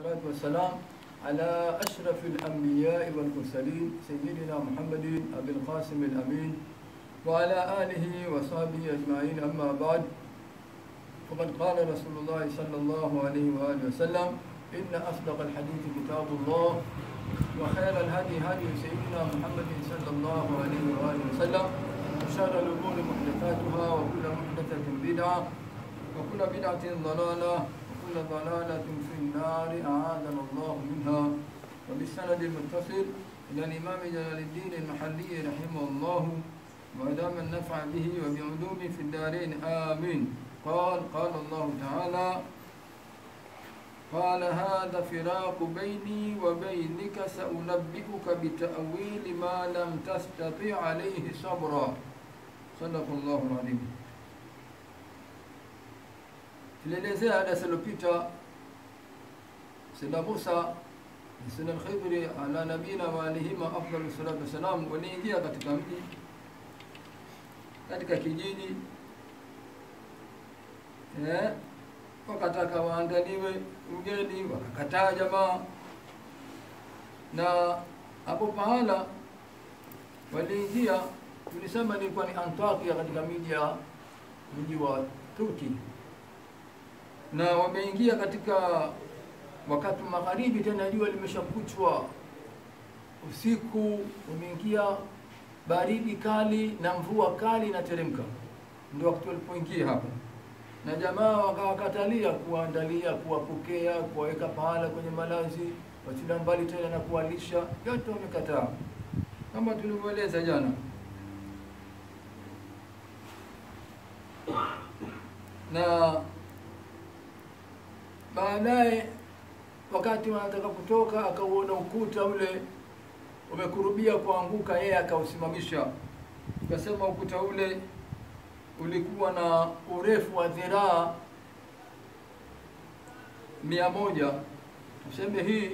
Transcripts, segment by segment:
والصلاة والسلام على أشرف الأنبياء والمرسلين سيدنا محمد أبي القاسم الأمين وعلى آله وصحبه أجمعين أما بعد فقد قال رسول الله صلى الله عليه وآله وسلم إن أصدق الحديث كتاب الله وخير الهدي هدي سيدنا محمد صلى الله عليه وآله وسلم وشر الأمور محدثاتها وكل محدثة بدعة وكل بدعة ضلالة وكل ضلالة في النار أعاذنا الله منها وبالسند المتصل إلى الإمام جلال الدين المحلي رحمه الله وأدام النفع به وبعلومه في الدارين آمين قال قال الله تعالى قال هذا فراق بيني وبينك سأنبئك بتأويل ما لم تستطع عليه صبرا صدق الله العظيم tulielezea darasa lilopita Sayyidina Musa na Sayyidina Khidri ala nabina wa alihima afdalu salatu wassalam waliingia katika mji katika kijiji eh, wakataka waandaliwe ugeni, wakakataa jamaa, na hapo pahala waliingia, tulisema ilikuwa ni Antakia katika miji ya mji wa Turki, na wameingia katika wakati magharibi, tena jua limeshakuchwa usiku, wameingia baridi kali na mvua kali inateremka, ndio wakati walipoingia hapa na jamaa wakawakatalia kuwaandalia, kuwapokea, kuwaweka pahala kwenye malazi, wachilia mbali tena na kuwalisha, yote wamekataa kama tulivyoeleza jana. Na baadaye wakati wanataka kutoka, akauona ukuta ule umekurubia kuanguka, yeye akausimamisha, akasema ukuta ule ulikuwa na urefu wa dhiraa mia moja tuseme hii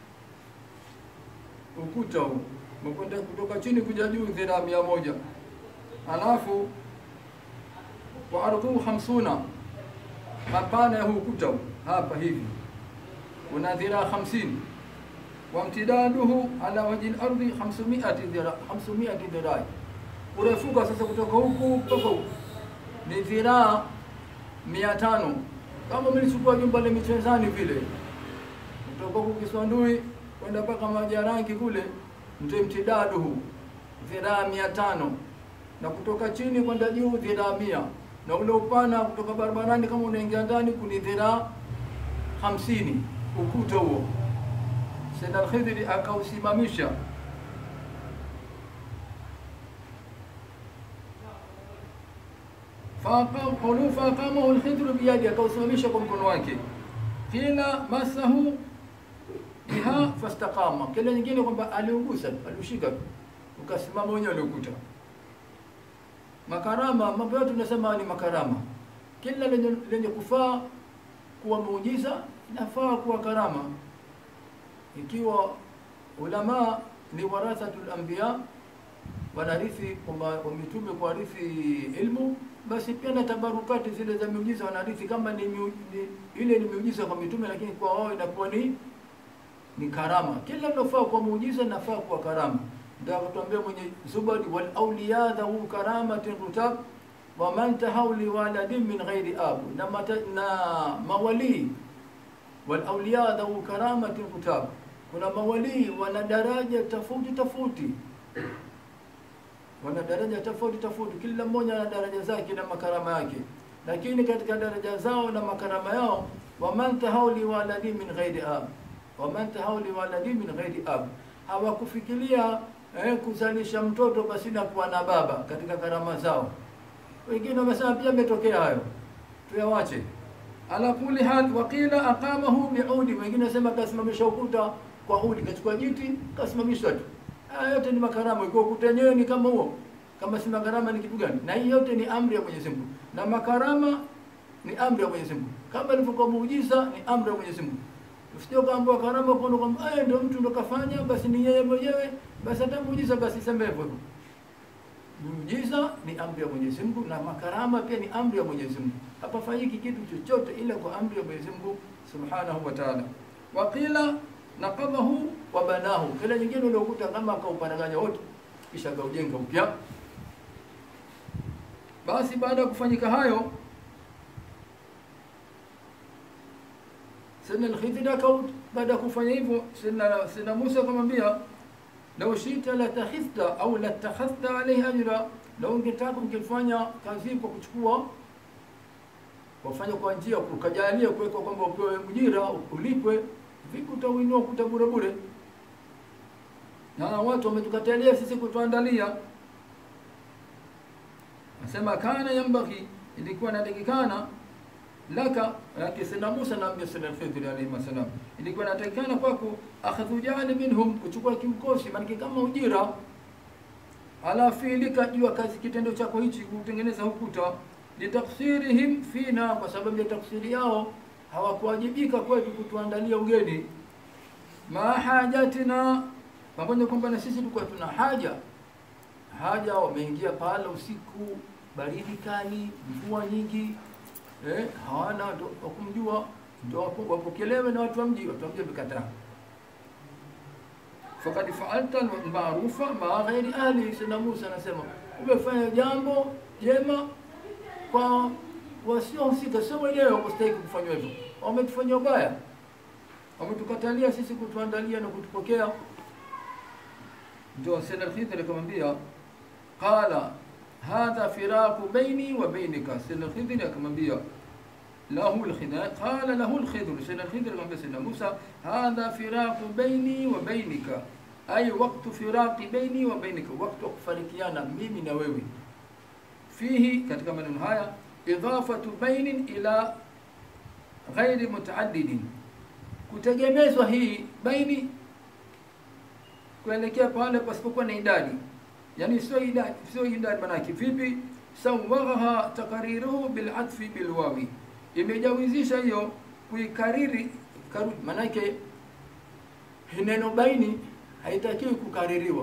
ukuta huu umekwenda kutoka chini kuja juu dhiraa mia moja alafu wa ardhuhu hamsuna mapana ya huu ukuta huu hapa hivi una dhiraa hamsini wamtidaduhu ala wajhi lardhi 500 dhiraa 500 dhiraa urefuka sasa kutoka huku mpaka huku ni dhiraa mia tano kama mlichukua jumba la michezani vile kutoka huku Kiswandui kwenda mpaka Majarangi kule ndio mtidaduhu dhiraa mia tano na kutoka chini kwenda juu dhiraa mia na ule upana kutoka barabarani kama unaingia ndani kuni dhiraa hamsini ukuta huo Sayyid al-Khidri akausimamisha faaqamahu lkhidru biyadi, akausimamisha kwa mkono wake. Kila masahu biha fastaqama, kila nyingine kwamba aliugusa, aliushika, ukasimama wenyewe aliokuta. Makarama, mambo yote tunasema ni makarama. Kila lenye, lenye kufaa kuwa muujiza inafaa kuwa karama. Ikiwa ulama ni warathatul anbiya, wanarithi kwamba mitume kuarithi ilmu basi pia na tabarukati zile za miujiza wanarithi kama ni, miu, ni ile ni miujiza kwa mitume, lakini kwa wao inakuwa ni ni karama. Kila linofaa kwa muujiza nafaa kwa karama. Ndio akatuambia mwenye Zubadi, wal awliya dhawu karamatin rutab wa man tahawli waladin min ghairi abu, na, mata, na mawali wal awliya dhawu karamatin rutab, kuna mawali wana daraja tofauti tofauti wana daraja tofauti tofauti, kila mmoja ana daraja zake na makarama yake, lakini katika daraja zao na makarama yao, waman tahawli waladi min ghairi ab, waman tahawli waladi min ghairi ab, hawakufikiria eh, kuzalisha mtoto basi na kuwa na baba katika karama zao. Wengine wamesema pia imetokea hayo, tuyawache. Ala kulli hal, waqila aqamahu biudi, wengine wasema kasimamisha ukuta kwa udi, kachukua jiti kasimamisha tu Haya yote ni makarama. Ikiwa ukuta wenyewe ni kama huo, kama si makarama ni kitu gani? Na hii yote ni amri ya Mwenyezi Mungu, na makarama ni amri ya Mwenyezi Mungu, kama ilivyokuwa muujiza ni amri ya Mwenyezi Mungu. Usije kaambiwa karama kwa kwamba eh, ndio mtu ndo kafanya, basi ni yeye mwenyewe, basi hata muujiza basi sema hivyo hivyo. Muujiza ni amri ya Mwenyezi Mungu na makarama pia ni amri ya Mwenyezi Mungu. Hapafanyiki kitu chochote ila kwa amri ya Mwenyezi Mungu Subhanahu wa Ta'ala. waqila naqadhahu wa banahu, kila nyingine uliokuta kama akauparaganya wote kisha akaujenga upya. Basi baada ya kufanyika hayo, Sayyidina Al-Khidr akau baada ya kufanya hivyo, Sayyidina Sayyidina Musa akamwambia lau shita latakhidhta au latakhadhta alayhi ajra, lau ungetaka ungefanya kazi kwa kuchukua wafanya kwa njia ukajalia kuweka kwamba upewe ujira ulipwe, vipi utauinua kuta bure bure? Na watu wametukatalia sisi kutuandalia. Nasema kana yambaghi, ilikuwa inatakikana laka yake Sayyidina Musa na Mtume Sayyidina Khidr alayhi wasallam, ilikuwa inatakikana kwako akhadhu jani minhum, kuchukua kiukosi, maana kama ujira ala fiilika, juu ya kazi kitendo chako hichi kutengeneza ukuta litaksirihim fina, kwa sababu ya taksiri yao hawakuwajibika kwetu kutuandalia ugeni. Ma hajatina, pamoja kwamba na sisi tulikuwa tuna haja haja. Wameingia pale usiku, baridi kali, mvua nyingi, eh, hawana wa kumjua, ndio wapokelewe na watu wa mji. Watu wa mji wamekataa. Fakad faalta almarufa ma ghairi ahli. Sayyidina Musa anasema umefanya jambo jema kwa wasiohusika, sio wenyewe wakustahiki kufanywa hivyo. Wametufanyia ubaya, wametukatalia sisi kutuandalia na kutupokea. Ndio Sayyidina Al-Khidr akamwambia, qala hadha firaqu baini wa bainika. Sayyidina Al-Khidr akamwambia lahu al-khidr, qala lahu al-khidr. Sayyidina Al-Khidr akamwambia Sayyidina Musa, hadha firaqu baini wa bainika, ay waqtu firaqi baini wa bainika, wakati wa kufarikiana mimi na wewe fihi katika maneno haya idhafatu bainin ila ghairi mutaaddidin, kutegemezwa hii baini kuelekea pale pasipokuwa na idadi, yani sio idadi, sio idadi. Manake vipi? sawaghaha takariruhu bilatfi bilwawi, imejawizisha hiyo kuikariri karu, manake neno baini haitakiwi kukaririwa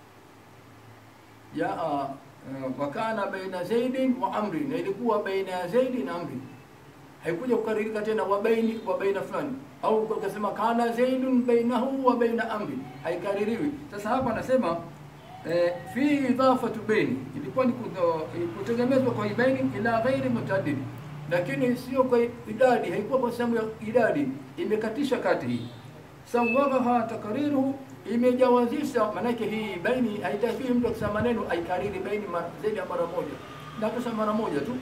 jaa wakana baina zaidin wa amri, na ilikuwa baina ya zaidi na amri, haikuja kukaririka tena wa baini wa baina fulani, au ukasema kana zaidun bainahu wa baina amri, haikaririwi. Sasa hapa anasema eh, fi idafatu baini, ilikuwa ni kutegemezwa kwa baini ila ghairi mutaaddid, lakini sio kwa idadi, haikuwa kwa sababu ya idadi, imekatisha kati hii sawaghaha takariruhu imejawazisha maanake, hii baini haitakiwi mtu akisema maneno aikariri baini zaidi ya mara moja, na kisha mara moja tu.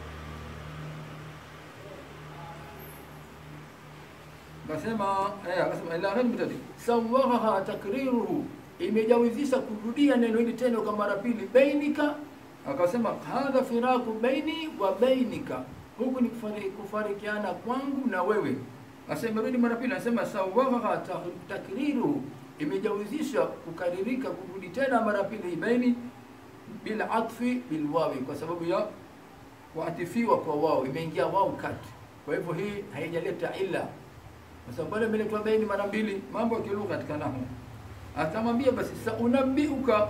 Akasema eh, akasema ila ghairi mutadi sawaghaha takriruhu, imejawizisha kurudia neno hili tena kwa mara pili, bainika. Akasema hadha firaku baini wa bainika, huku ni kufarikiana kwangu na wewe. Asema rudi mara pili, anasema sawaghaha takriruhu imejawizisha kukaririka kurudi tena mara pili baini bil atfi bil wawi, kwa sababu ya kuatifiwa kwa wao, imeingia wao kati. Kwa hivyo hii haijaleta illa, kwa sababu pale imeletwa baini mara mbili, mambo ya kilugha katika nahwu. Akamwambia basi, saunabiuka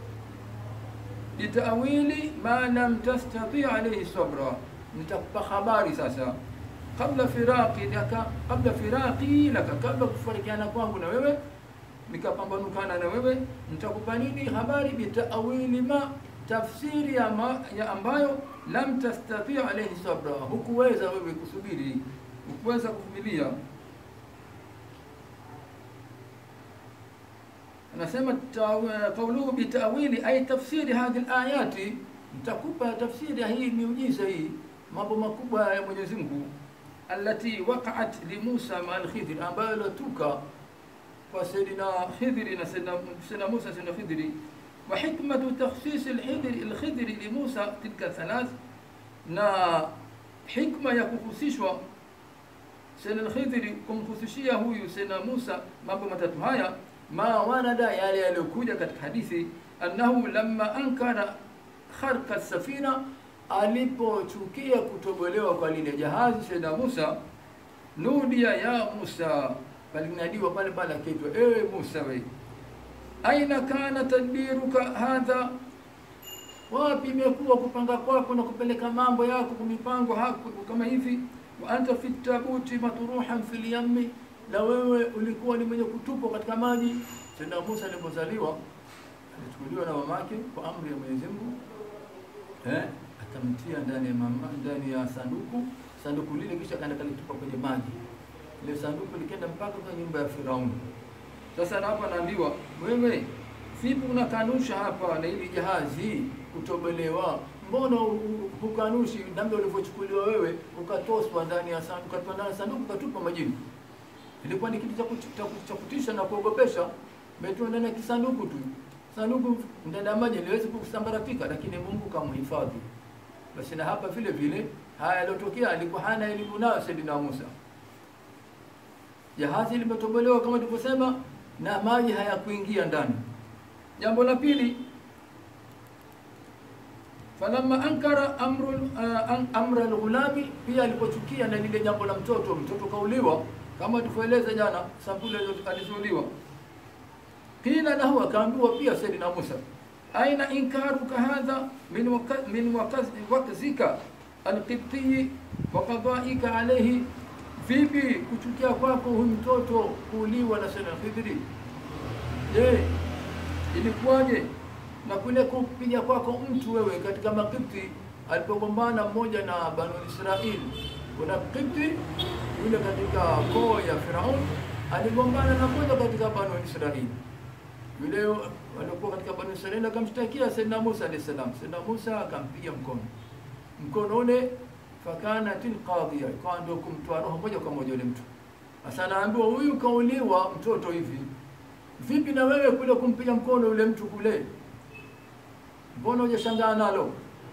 bitawili ma lam tastati alayhi sabra, nitakupa habari sasa kabla firaqi laka, kabla firaqi laka, kabla kufarikiana kwangu na wewe nikapambanukana na wewe, nitakupa nini habari? Bitawili ma, tafsiri ya, ma, ya ambayo lam tastati alayhi sabra, hukuweza wewe kusubiri, hukuweza kuvumilia. Anasema kauluhu bitawili ay tafsiri hadhihi alayati, nitakupa tafsiri ya hii miujiza hii, mambo makubwa ya Mwenyezi Mungu, allati waqa'at li Musa ma al-Khidr, ambayo ilituka kwa Sayyidina Khidri na Sayyidina Musa Sayyidina Khidri wa hikmatu takhsis al-Khidri al-Khidri li Musa tilka thalath, na hikma ya kuhusishwa Sayyidina Khidri kumhusishia huyu Sayyidina Musa mambo matatu haya, ma warada, yale yaliyokuja katika hadithi, annahu lamma ankara kharqa safina, alipochukia kutobolewa kwa lile jahazi Sayyidina Musa, nudia ya Musa palinadiwa pale pale, akaitwa ewe Musa, we aina kana tadbiruka hadha, wapi imekuwa kupanga kwako na kupeleka mambo yako kwa mipango hako kama hivi? wa anta fi tabuti matruhan fil yammi, na wewe ulikuwa ni mwenye kutupwa katika maji. Sayyidina Musa alipozaliwa alichukuliwa na mamake kwa amri ya Mwenyezi Mungu eh, akamtia ndani ya mama, ndani ya sanduku sanduku lile, kisha kaenda kalitupa kwenye maji. Ile sanduku likaenda mpaka kwenye nyumba ya Firauni. Sasa na hapa naambiwa wewe, vipi unakanusha hapa na hili jahazi kutobolewa? Mbona u- u- hukanushi namna ulivyochukuliwa wewe ukatoswa ndani ya sanduku, ukatupwa ndani ya sanduku ukatupwa majini? Ilikuwa ni kitu cha kuti- cha kuti- cha kutisha na kuogopesha. Umetiwa ndani ya kisanduku tu, sanduku ndani ya maji liwezi kusambaratika, lakini Mungu kamhifadhi. Basi na hapa vile vile haya yaliyotokea, alikuwa hana elimu nayo Saidina Musa. Jahazi limetobolewa kama tulivyosema, na maji hayakuingia ndani. Jambo la pili, falamma ankara amru uh, an- amra alghulami, pia alipochukia na lile jambo la mtoto, mtoto kauliwa kama tulivyoeleza jana, sampuli alizo- alizouliwa. Qila lahu, akaambiwa pia Saidina Musa, aina inkaruka hadha min waka- min wakaz- wakzika alqibtiyi wa qadaika alayhi, vipi kuchukia kwako huyu mtoto kuuliwa na Saidina Khidri? Je, ilikuwaje na kule kupiga kwako mtu wewe katika Makipti alipogombana mmoja na Banu Israil. Kuna Kipti yule katika koo ya Firaun aligombana na mmoja katika Banu Israil. Yule walikuwa katika Banu Israil akamshtakia Saidina Musa alayhi salam. Saidina Musa akampiga mkono, mkono ule fakanatil qadhiya, ikawa ndio kumtoa roho moja kwa moja yule mtu. Sasa naambiwa huyu kauliwa mtoto hivi Vipi na wewe kule kumpiga mkono yule mtu kule, mbona hujashangaa nalo?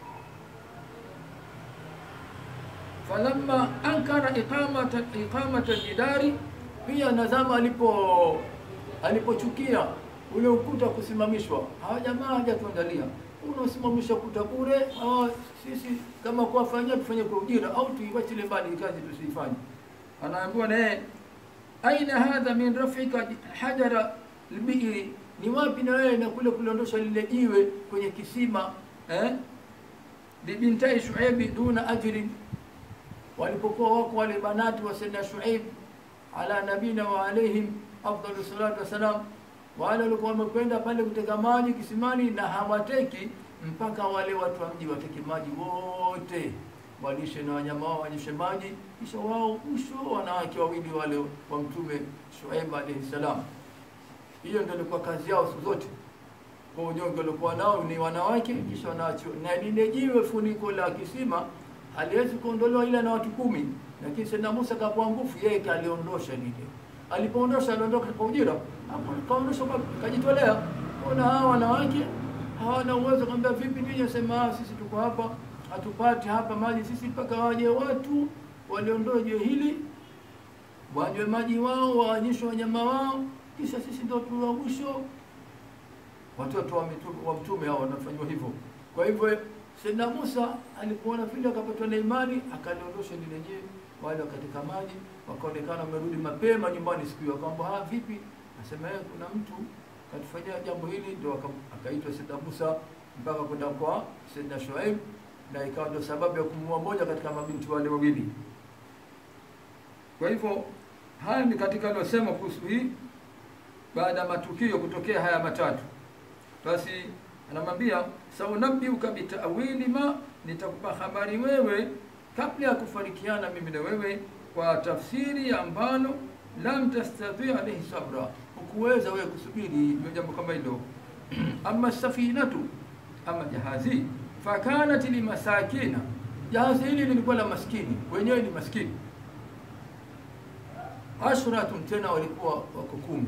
falamma ankara iqamata iqamata jidari, pia nazama alipo alipochukia ule ukuta kusimamishwa. Hawa jamaa hajatuangalia, unasimamisha ukuta bure. Hawa sisi kama kuwafanyia tufanye kwa ujira au tuiwachile mbali kazi tusiifanye. Anaambiwa naye aina hadha min rafika hajara lbiiri, ni wapi na wewe na kule kuliondosha lile jiwe kwenye kisima eh? libintai Shuaibi duna ajrin, walipokuwa wako wale banati wa Sayyidina Shuaib ala nabina wa alaihim afdalu salatu wassalam, wale walikuwa wamekwenda pale kuteka maji kisimani na hawateki mpaka wale watu wa mji wateke maji wote walishe na wanyama wao wanyeshe maji, kisha wao mwisho wanawake wawili wale wa Mtume Shuaib alayhi salam. Hiyo ndio ilikuwa kazi yao siku zote. Kwa unyonge walikuwa nao ni wanawake, kisha wanaachiwa na lile jiwe funiko la kisima haliwezi kuondolewa ila na watu kumi, lakini Sayyidina Musa kapoa nguvu, yeye kaliondosha lile. Alipoondosha aliondoka kwa ujira, hapo kaondosha kwa kajitolea. Kuna hawa wanawake hawana uwezo, kwambia vipi ninyi, sema "Ah, sisi tuko hapa hatupati hapa maji sisi, mpaka waje watu waliondoe jiwe hili, wanywe maji wao, waonyeshe wanyama wao, kisha sisi ndio tuwa mwisho. Watoto wa mitume wa mtume hao wanafanywa hivyo. Kwa hivyo Sayyidina Musa alipoona vile akapatwa na imani, akaliondosha lile jiwe, wale katika maji wakaonekana wamerudi mapema nyumbani siku hiyo. Akamwambia ha, vipi? Asema yeye kuna mtu katufanyia jambo hili, ndio aka- akaitwa Sayyidina Musa mpaka kwenda kwa Sayyidina Shuaib na ikawa ndio sababu ya kumuua moja katika mabinti wale wawili. Kwa hivyo haya ni katika aliyosema kuhusu hii, baada ya matukio kutokea haya matatu, basi anamwambia saunabiuka bitawili ma, nitakupa habari wewe kabla ya kufarikiana mimi na wewe kwa tafsiri ambalo lam tastati alayhi sabra, hukuweza wewe kusubiri ndio jambo kama hilo. Ama safinatu, ama jahazi fakanat limasakina, jahazi hili lilikuwa la maskini, wenyewe ni maskini. Ashratun, tena walikuwa wako kumi.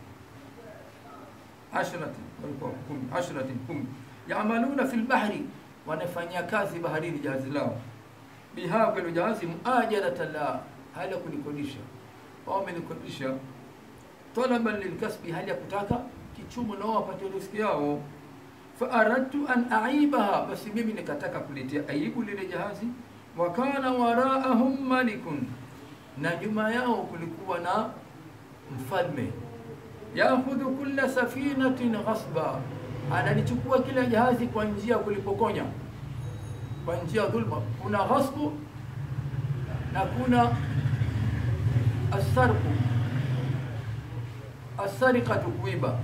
Ashratin, walikuwa wako kumi. Ashratin, kumi. Yamaluna fil bahri, wanafanyia kazi baharini jahazi lao. Biha, kwelo jahazi muajaratan la, hali ya kulikodisha. Wao wamelikodisha talaban lilkasbi, hali ya kutaka kichumo na wao wapate riziki yao faaradtu an aibaha, basi mimi nikataka kuletea aibu lile jahazi. Wa kana waraahum malikun, na nyuma yao kulikuwa na mfalme. Yakhudhu kulla safinatin ghasba, analichukua kila jahazi kwa njia ya kulipokonya, kwa njia ya dhulma. Kuna ghasbu na kuna asarku. asariqatu, kuiba.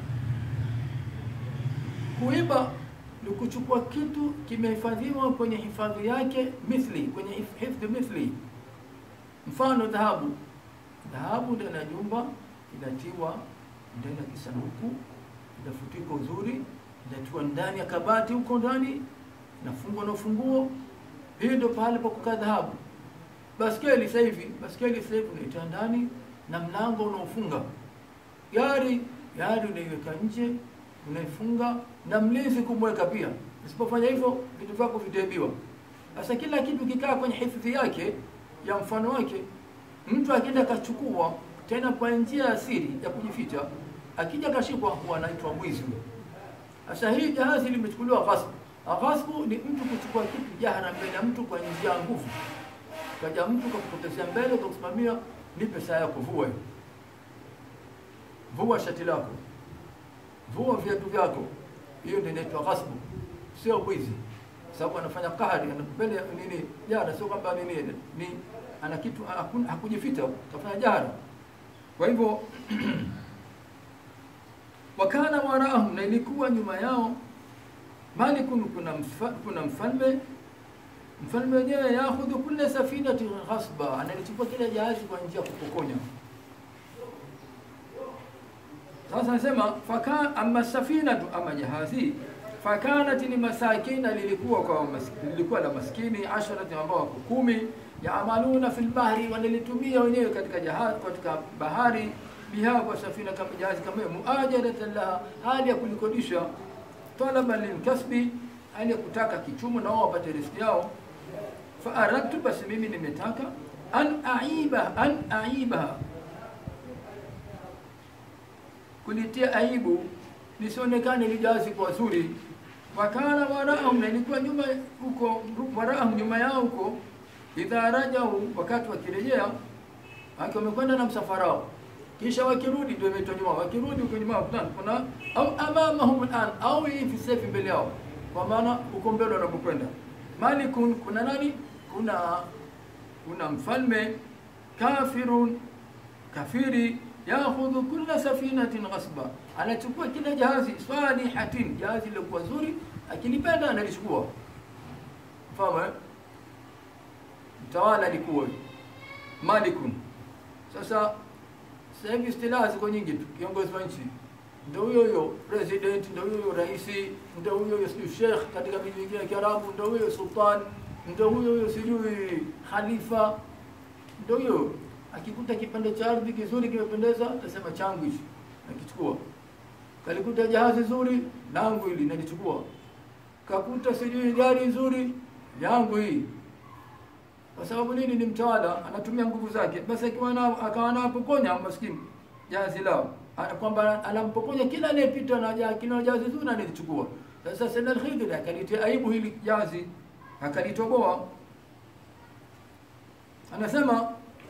Kuiba ni kuchukua kitu kimehifadhiwa kwenye hifadhi yake, mithli, kwenye hif- hifdhi mithli. Mfano dhahabu, dhahabu ndani ya nyumba inatiwa ndani ya kisanduku, inafutikwa uzuri, inatiwa ndani ya kabati huko ndani, inafungwa na ufunguo. Hii ndio pahali pa kukaa dhahabu. Baskeli sasa hivi, baskeli sasa hivi unaitia ndani na mlango unaofunga. Gari, gari unaiweka nje, unaifunga na mlinzi kumweka pia. Usipofanya hivyo, vitu vyako vitaibiwa. Sasa kila kitu kikaa kwenye hifadhi yake ya mfano wake, mtu akienda akachukua tena kwa njia ya siri ya kujificha, akija kashikwa, huwa anaitwa mwizi huyo. Sasa hii jahazi limechukuliwa ghasbu. Ghasbu ni mtu kuchukua kitu jahara mbele ya mtu kwa njia ya nguvu. Kaja mtu kakupotezea mbele, kakusimamia, nipe saa yako, vua hiyo, vua shati lako, vua viatu vyako. Hiyo ndio inaitwa ghasbu, sio mwizi, sababu anafanya kahari mbele nini, jahara. Sio kwamba nini ni ana kitu hakun- hakujificha, kafanya jahara. Kwa hivyo wakana waraahum, na ilikuwa nyuma yao malikun, kuna, mfa, kuna mfalme mfalme wenyewe yakhudhu kulla safinati ghasba, analichukua kila jahazi kwa njia ya kupokonya. Sasa anasema faka amma safinatu, ama jahazi fakanat ni masakina, lilikuwa kwa mas, lilikuwa la maskini asharati, ambao wako kumi, yaamaluna fil bahri, wanalitumia wenyewe katika jahazi, katika bahari biha, kwa safina kama jahazi kama hiyo, muajaratan laha, hali ya kulikodisha, talaban lilkasbi, hali ya kutaka kichumo na wao wapate riziki yao faaradtu basi mimi nimetaka an aiba an aibaha kulitia aibu lisionekane lijazi kwa zuri wakana waraahum na ilikuwa nyuma huko waraahum nyuma yao huko idha rajau wakati wakirejea aki wamekwenda na msafara wao kisha wakirudi ndio imeitwa nyuma wakirudi huko nyuma kuna kuna au amamahum al'an au hivi sasa hivi mbele yao kwa maana huko mbele wanapokwenda malikun kuna nani kuna kuna mfalme kafirun kafiri yakhudhu kulla safinatin ghasba, anachukua kila jahazi salihatin, jahazi lilokuwa zuri, akilipenda analichukua. Fahamu eh? Mtawala alikuwa malikun. Sasa sasa hivi istilaha ziko nyingi tu, kiongozi wa nchi ndio huyo huyo president, ndio huyo huyo rais, ndio huyo huyo sijui sheikh katika miji mingine ya Kiarabu, ndio huyo sultan, ndio huyo huyo sijui khalifa, ndio huyo akikuta kipande cha ardhi kizuri kimependeza, atasema changu hichi, nakichukua. Kalikuta jahazi zuri, langu hili nalichukua. Kakuta sijui gari nzuri, yangu hii. Kwa sababu nini? Ni mtawala, anatumia nguvu zake. Basi akiwa na akawa anapokonya maskini jahazi lao, Ana- kwamba anampokonya kila anayepita na jahazi, kila jahazi zuri analichukua. Sasa Sayyid al-Khidri akalitia aibu hili jahazi, akalitoboa. Anasema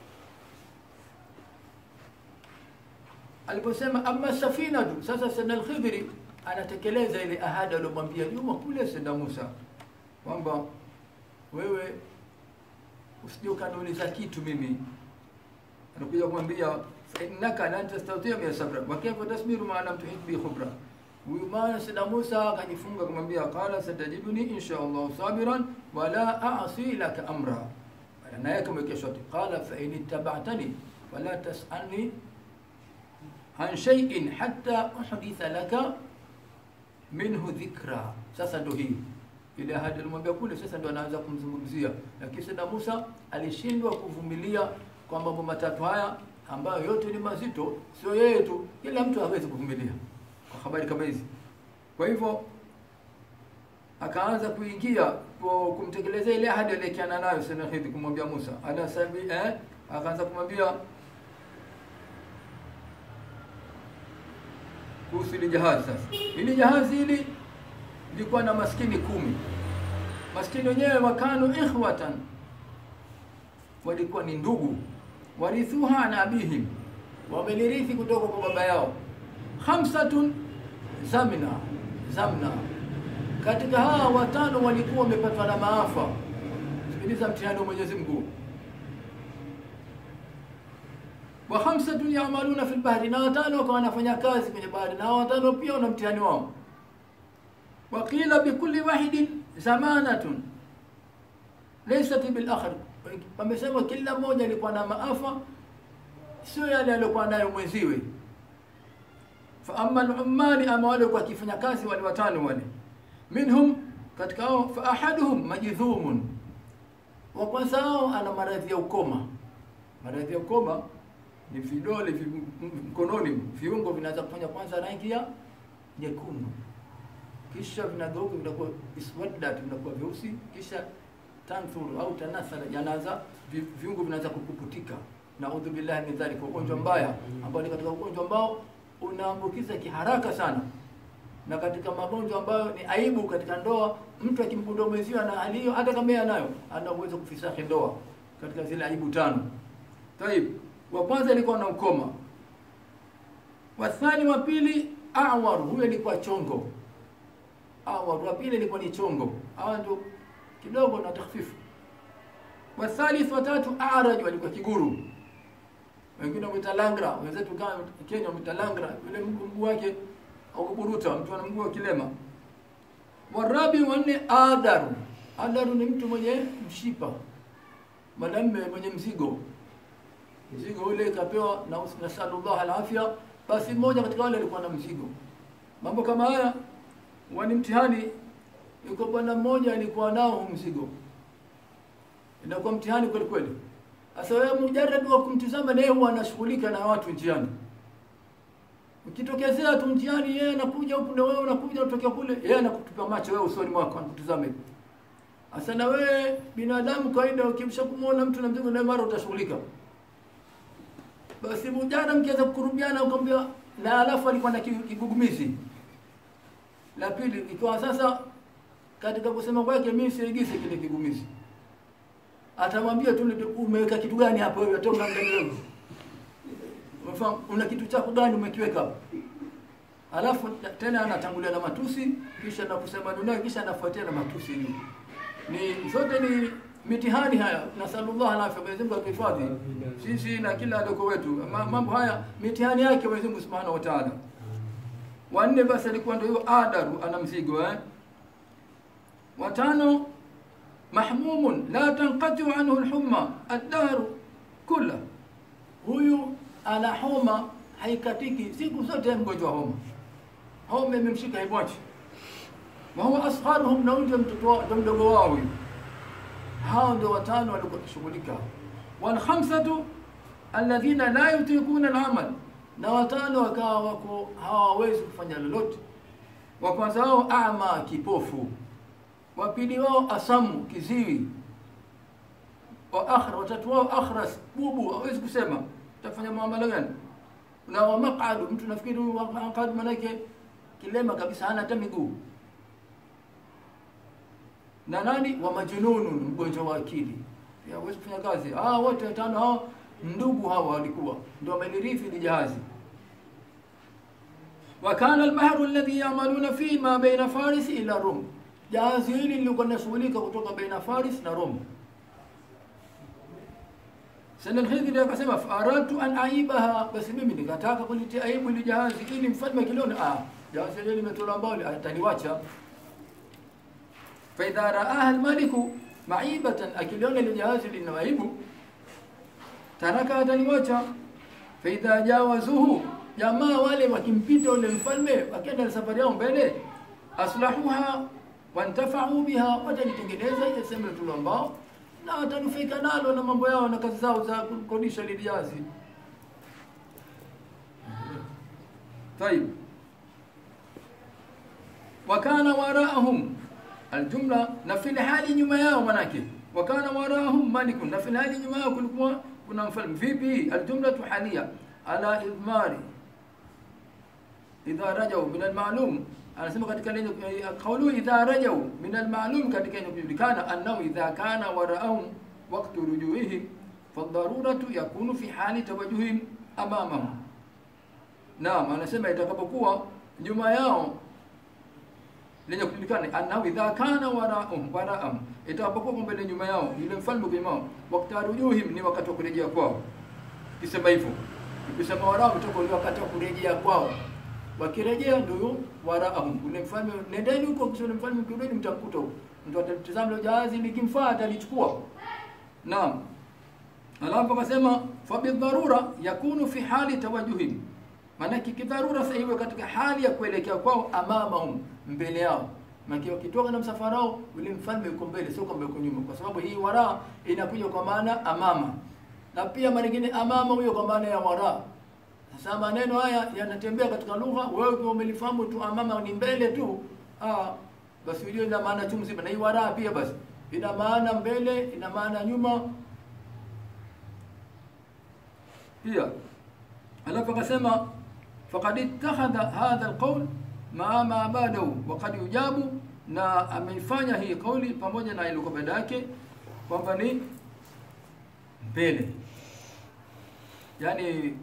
aliposema amma safinatu, sasa Sayyidina al-Khidri anatekeleza ile ahadi aliyomwambia nyuma kule Sayyidina Musa kwamba wewe usije ukaniuliza kitu mimi. Anakuja kumwambia fa innaka lan tastatia min sabra wa kayfa tasbiru ma lam tuhit bi khubra. Huyu maana Sayyidina Musa akajifunga kumwambia qala satajiduni insha Allah sabiran wa la a'si laka amra. Naye kamwekea shoti qala fa in ittaba'tani wala tas'alni an shay'in hatta uhditha laka minhu dhikra. Sasa ndo hii ile ahadi alimwambia kule, sasa ndo anaanza kumzungumzia. Lakini Sayyidina Musa alishindwa kuvumilia kwa mambo matatu haya ambayo yote ni mazito, sio yeye tu, kila mtu hawezi kuvumilia kwa habari kama hizi. Kwa hivyo akaanza kuingia kwa kumtekelezea ile ahadi aliyekiana nayo Sayyidina Khidr kumwambia Musa ana sabi eh, akaanza kumwambia kuhusu ile jahazi sasa. Ile jahazi hili lilikuwa na maskini kumi. Maskini wenyewe wakanu ikhwatan, walikuwa ni ndugu, warithuha na abihim, wamelirithi kutoka kwa baba yao. Khamsatun zamna zamna, katika hawa watano walikuwa wamepatwa na maafa. Sikiliza mtihani wa Mwenyezi Mungu. wa khamsatun yamaluna fil bahri, na watano wakawa wanafanya kazi kwenye bahari, na watano pia wana mtihani wao. Wa qila bikulli wahidin zamanatun laysat bil akhar, wamesema kila mmoja alikuwa na maafa sio yale aliyokuwa nayo mwenziwe. Fa amma al-ummali, ama wale kwa kifanya kazi wale watano wale, minhum katika hao, fa ahaduhum majidhumun, wa kwanza hao ana maradhi ya ukoma. Maradhi ya ukoma ni vidole vi- mkononi, viungo vinaanza kufanya kwanza rangi ya nyekundu, kisha vinageuka vinakuwa iswaddat, vinakuwa vyeusi, kisha tanthur au tanathara, yanaanza vi- viungo vinaanza kupuputika. Naudhu billahi min dhalika, ugonjwa mbaya ambao ni katika ugonjwa ambao unaambukiza kiharaka sana, na katika magonjwa ambayo ni aibu katika ndoa. Mtu akimgundua mwenziwe na hali hiyo, hata kama yeye anayo, ana uwezo kufisahi ndoa katika zile aibu tano. Taib, wa kwanza alikuwa na ukoma, wathani wa pili awar, huyo alikuwa chongo. Awar wa pili alikuwa ni chongo, hawa ndio kidogo na takhfifu. Wathalith watatu araj, walikuwa kiguru, wengine wamwita langra, wenzetu kama Kenya wamwita langra, yule mguu mguu wake au kuburuta, mtu ana mguu wa kilema. Warabi wanne adaru, adaru ni mtu mwenye mshipa, mwanamume mwenye mzigo mzigo ule kapewa na nasalullah alafya. Basi mmoja katika wale alikuwa na mzigo. Mambo kama haya wani mtihani. Yuko bwana mmoja alikuwa nao huu mzigo, inakuwa mtihani kweli kweli. Sasa wewe mujarrad wa kumtizama, naye huwa anashughulika na watu njiani. Ukitokezea tu mtihani, yeye anakuja huku na wewe unakuja unatokea kule, yeye anakutupa macho wewe usoni mwako, anakutizama hivi. Sasa na wewe binadamu kawaida, ukimsha kumuona mtu na mzigo, naye mara utashughulika basi mujana mkiweza kukurubiana ukamwambia, na alafu alikuwa na ki- kigugumizi la pili, ikiwa sasa katika kusema kwake mimi siigise kile kigugumizi, atamwambia tu ndio, umeweka kitu gani hapo wewe, hata unaangalia wewe, umefahamu, una kitu chako gani umekiweka hapo? Alafu tena anatangulia na matusi, kisha na kusema dunia, kisha anafuatia na matusi. Ni, ni zote ni mitihani haya, nasallallahu alaihi Mwenyezi Mungu atuhifadhi sisi na kila adoko wetu. Ma- Mambo haya mitihani yake Mwenyezi Mungu Subhanahu wa Ta'ala. Wanne basi alikuwa ndio hiyo adaru, ana mzigo eh. Watano mahmumun la tanqatu anhu alhumma ad-dahru kulla, huyu ana homa haikatiki siku zote, mgonjwa wa homa, homa imemshika haimwachi. wa huwa asgharuhum, na huyu ndio mtoto wao, ndio mdogo wao huyu hao ndio watano walikuwa wakishughulika. Wal khamsatu alladhina la yutiquna al-amal, na watano wakawa wako hawawezi kufanya lolote. Wa kwanza wao ama, kipofu. Wa pili wao asamu, kiziwi. Wa akhra, watatu wao akhras, bubu, hawezi kusema. Utafanya muamala gani? Na wa maq'adu, mtu nafikiri huyu wa maq'ad manake kilema kabisa, hana hata miguu na nani wa majununu, mgonjwa wa akili, pia hawezi kufanya kazi. Ah, wote watano hao ndugu hawa walikuwa ndio wamelirithi ile jahazi. Wa kana al-bahru alladhi yamaluna fi ma baina Faris ila Rum, jahazi hili lilikuwa linashughulika kutoka baina Faris na Rum. Sana al-Khidri akasema faratu an aibaha, basi mimi nikataka kulitia aibu ile jahazi ili mfalme kiliona, ah, jahazi hili limetolewa mbali, ataniwacha faidha raaha almaliku maibatan, akiliona ile jahazi lina aibu, taraka ataniwacha. Faidha jawazuhu, jamaa wale wakimpita ule mfalme, wakienda na safari yao mbele, aslahuha wantafau biha, watalitengeneza ile sehemu ile ambao na watanufaika nalo na mambo yao na kazi zao za kukodisha ile jahazi. Tayib, wakana waraahum aljumla na fil hali nyuma yao manake wakana warahum malikun na fil hali nyuma yao kulikuwa kuna mfalme vipi aljumlatu halia ala idmari idha rajau min almalum anasema katika lenye kaulu idha rajau min almalum katika yenye kujulikana annahu idha kana waraahum waqtu rujuihim fadharuratu yakunu fi hali tawajuhim amamahum naam anasema itakapokuwa nyuma yao lenye kujulikana annahu idha kana waraahum waraahum, itakapokuwa mbele nyuma yao yule mfalme kwa wao, wakati rujuhim, ni wakati wa kurejea kwao. Kisema hivyo Ukisema waraa mtoka ule wakati wa kurejea kwao. Wakirejea ndio waraahum. Ule mfalme nendeni huko kisha ule mfalme kirudi mtamkuta huko. Mtu atatazama ile jahazi likimfaa atalichukua. Naam. Alafu akasema fa bidharura yakunu fi hali tawajuhim. Maana kidharura sasa iwe katika hali ya kuelekea kwao amamahum mbele yao. Maana wakitoka na msafara wao ule mfalme yuko mbele sio kwamba yuko nyuma kwa sababu hii wara inakuja kwa maana amama. Na pia mara nyingine amama huyo kwa maana ya wara. Sasa maneno haya yanatembea katika lugha, wewe ukiwa umelifahamu tu amama ni mbele tu, ah, basi hiyo ina maana chungu zima. Na hii wara pia basi ina maana mbele, ina maana nyuma pia. Alafu akasema faqad ittakhadha hadha alqawl maa ma badahu wa qad yujabu, na ameifanya hii kauli pamoja na ile baada yake kwamba ni mbele, yani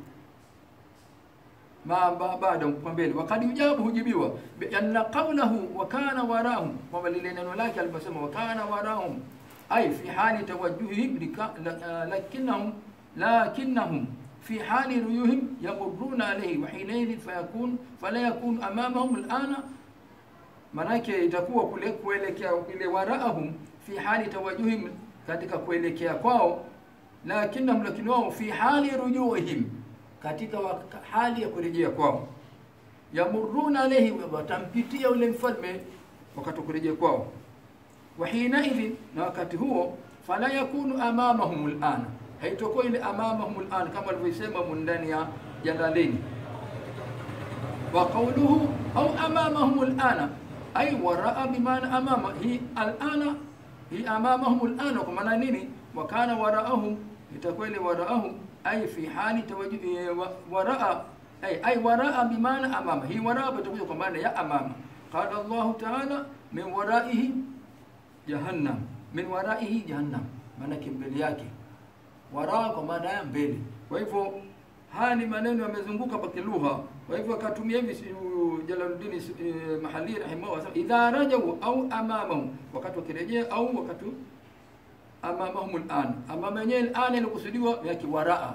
ma baada kwa mbele wakati ujabu hujibiwa anna qawlahu wa kana warahum kwamba lile neno lake aliposema wa kana warahum ay fi hali tawajjuhihim lakinnahum lakinnahum fi hali ruyuhim yamurruna alayhi wa hinaidhin fayakun fala yakun amamahum alana manake itakuwa kule kuelekea ile waraahum fi hali tawajjuhim katika kuelekea kwao lakinnahum lakini wao fi hali rujuhim katika hali ya kurejea kwao, yamuruna alayhi, watampitia ule mfalme wakati wa kurejea kwao. Wa hinaidhin, na wakati huo, fala yakunu amamahum alana, haitakuwa ile amamahum alana kama alivyosema ndani ya Jalaleni. Wa qawluhu au amamahum alana, ay waraa bimaana amama, hii alana, hii amamahum alana, kwa maana nini? Wa kana waraahum, itakuwa ile waraahum ay fi hali tawajjuh waraa ay ay waraa bimaana amama hii waraa itakuja kwa maana ya amama qala Allah ta'ala min waraihi jahannam min waraihi jahannam maana mbele yake waraa kwa maana ya mbele kwa hivyo haya ni maneno yamezunguka kwa kilugha kwa hivyo akatumia hivi Jalaluddin eh, Mahali rahimahullah idha rajau au amamahu wakati wakirejea au wakati amamahum al'an amama yenyewe al'an ilikusudiwa ya kiwaraa